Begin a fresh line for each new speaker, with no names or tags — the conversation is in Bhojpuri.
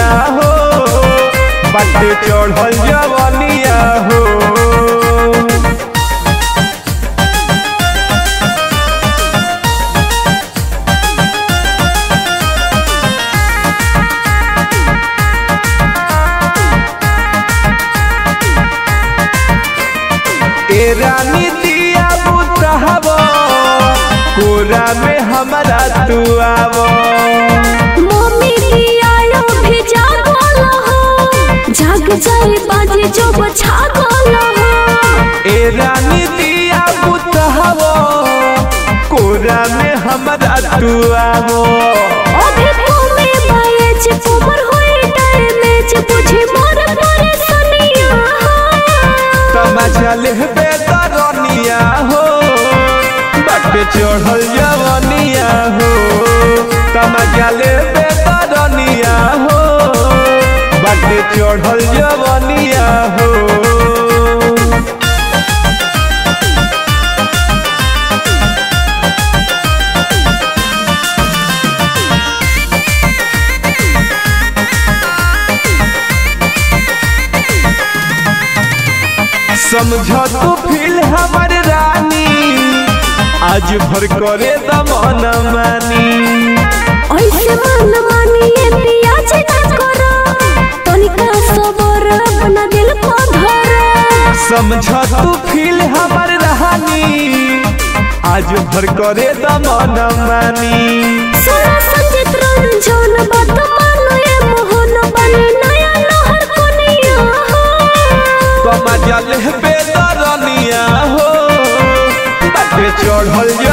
हो बाटे चढ़ल जवनिया हो ए रानी दिया बुतहब कोरा में हमारा तू आवो
मम्मी की आयो भी जागल हो जाग जाए बाजे जो छागल हो
ए रानी दिया बुतहब कोरा में हमारा तू आवो
अभी तुमे बाएज उमर होए डैमेज बुझे मोर परेशानिया
तमाचा लेबे तरनिया हो बाटे चढ़ल जवनिया हो तमाचा लेबे तरनिया हो बाटे चढ़ल जवनिया हो समझ तू फील हमर रानी आज भर करे दमन मानी
ऐसे मन मानिए पिया जे न करो तनिका सबर अपना दिल को धरो
समझ तू फील हमर रानी आज भर करे दमन मानी
सोना संजित रंजन बात मानो ये मोहन बने नया लहर कोनिया
कमा जल बेदरनिया हो बाटे चढ़ल